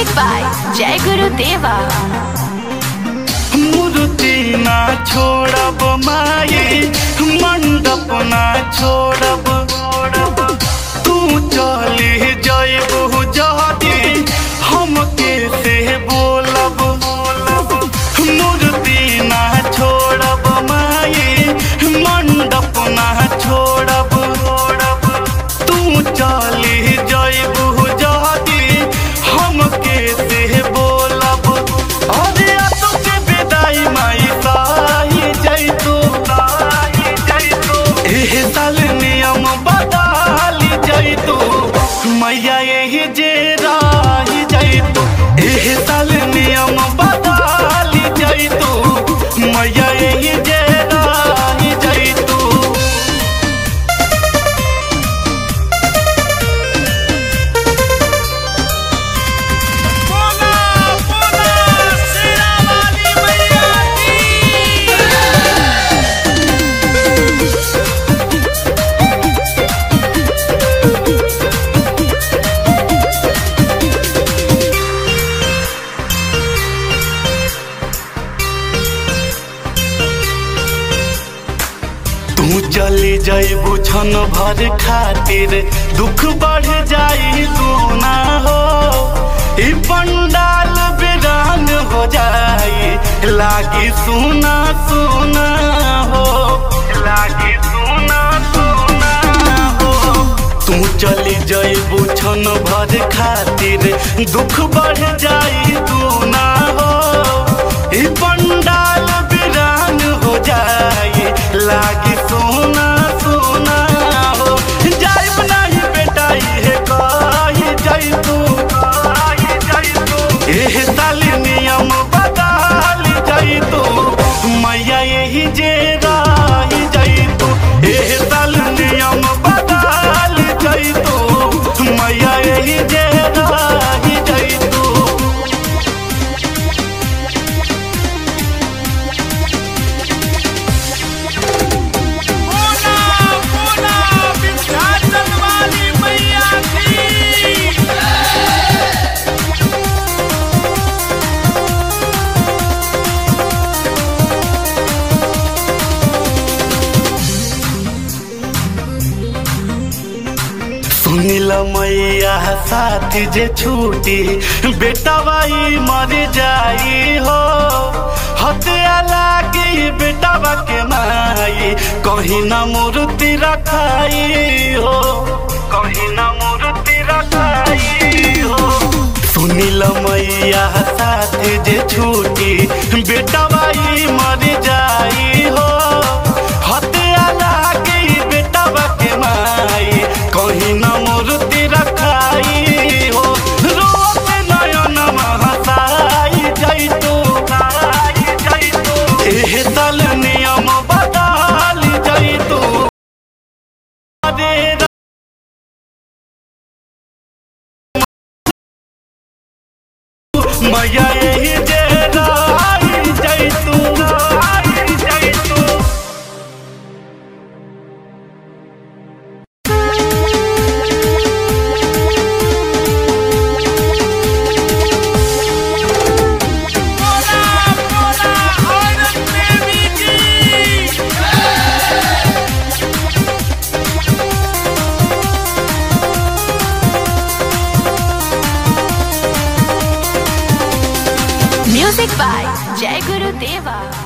Music by Jai Guru Deva. मूर्ति ना छोड़ब माई मंडप ना छोड़ब तू चली जयबू जहदी हम कैसे बोलब मूर्ति ना छोड़ब माई मंडप ना छोड़ब तू चली जयबू जहदी हम कैसे बोलब अरे तो के विदाई माई साही जैतू साही जैतू एह साल नियम बदल जैतू मैया यही जे राही जैतू एह साल नियम बदल जैतू मैया यही जे राही जैतू बोला बोला शेरा वाली मैया की तू चली जाइबू छन भर खातिर दुख बढ़ जाई दूना हो ई पंडाल बिरान हो जाई लागी सुना सुना हो लागी सुना सुना हो तू चली जाइबू छन भर खातिर दुख बढ़ जाई दूना हो ई पंडाल बिरान हो जाई लागी सोना सोना हो जाइब नहीं बेटा ये कही जाई तू कही जाई तू एह साल नियम बदल जाई तू मैया यही जे राही जाई तू एह साल नियम बदल जाई तू मैया यही जे राही जाई तू बोला बोला विंध्याचल वाली मैया की सुनिल मैया साथी जे छूटी बेटा बाई मर जाई हो हत्या लागी बेटा के माई कहीं न मूर्ति रखाई हो कहीं न मूर्ति रखाई हो सुनिल मैया साथी जे छूटी बेटा बाई मर जाई हो हत्या लागी बेटा के माई कहीं न मूर्ति रखाई हो रोत नयन महसाई जैतू जैतू एह साल नियम बदल जैतू अरे मैया यही जे राई जैतू राई जैतू बोला बोला औरत प्रेमी की Music by Jai Guru Deva.